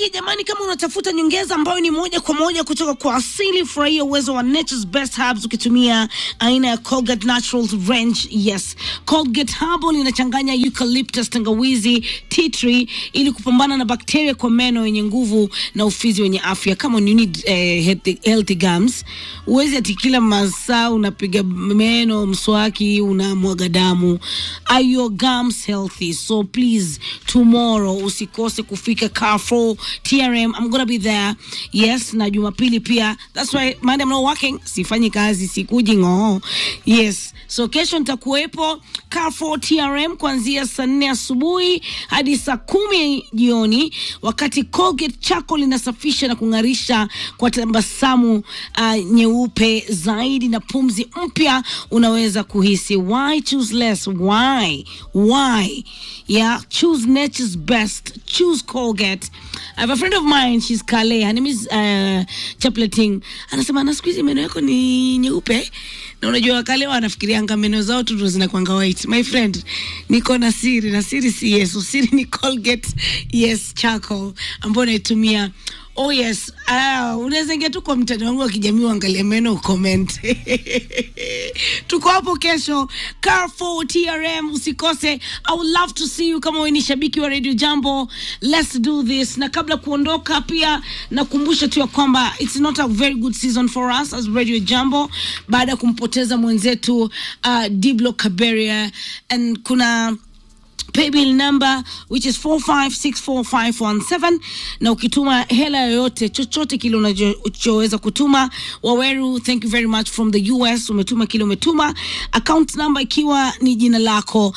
hiki jamani, kama unatafuta nyongeza ambayo ni moja kwa moja kutoka kwa asili, furahia uwezo wa Nature's Best Herbs ukitumia aina ya Colgate Naturals Range. Yes, Colgate Herbal inachanganya eucalyptus, tangawizi, tea tree ili kupambana na bakteria kwa meno yenye nguvu na ufizi wenye afya. Kama you need eh, healthy, healthy gums, uwezi ati kila masaa unapiga meno mswaki unamwaga damu. Are your gums healthy? So please tomorrow usikose kufika Carrefour TRM. I'm gonna be there. Yes, na Jumapili pia. That's why Monday I'm not working. Sifanyi kazi, sikuji ng'oo. Yes. So kesho nitakuwepo Carrefour TRM kuanzia saa nne asubuhi hadi saa kumi jioni, wakati Colgate chako linasafisha na kung'arisha kwa tabasamu uh, nyeupe zaidi na pumzi mpya unaweza kuhisi. Why choose less? Why? Why? Yeah, choose nature's best. Choose Colgate. I have a friend of mine, she's Kale. Her name is uh, Chapleting. Anasema na siku hizi meno yako ni nyeupe na unajua Kale wanafikirianga meno zao tu ndo zinakwanga white. My friend, niko na siri na siri si Yesu, siri ni Colgate yes charcoal ambayo naitumia Oh yes, ah, unaweza ingia tu kwa mtandao wangu wa kijamii uangalie meno ucomment. Tuko hapo kesho Carrefour TRM, usikose. I would love to see you kama wewe ni shabiki wa Radio Jambo. Let's do this. Na kabla kuondoka, pia nakumbusha tu ya kwamba it's not a very good season for us as Radio Jambo baada ya kumpoteza mwenzetu uh, Diblo Kaberia and kuna paybill number which is 4564517 na ukituma hela yoyote chochote kile unachoweza kutuma waweru thank you very much from the us umetuma kile umetuma account number ikiwa ni jina lako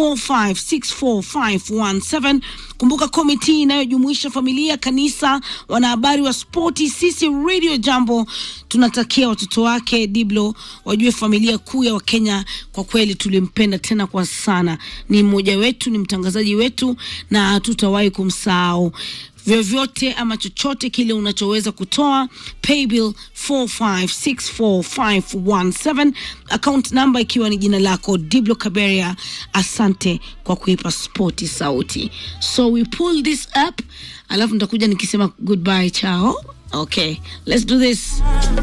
4564517 kumbuka komiti inayojumuisha familia kanisa wanahabari wa spoti sisi radio jambo tunatakia watoto wake diblo wajue familia kuu ya wakenya kwa kweli tulimpenda tena kwa sana ni mmoja wetu ni mtangazaji wetu na hatutawahi kumsahau vyovyote ama chochote kile unachoweza kutoa paybill 4564517 account number ikiwa ni jina lako diblo kaberia asante kwa kuipa spoti sauti so we pull this up alafu nitakuja nikisema goodbye chao okay let's do this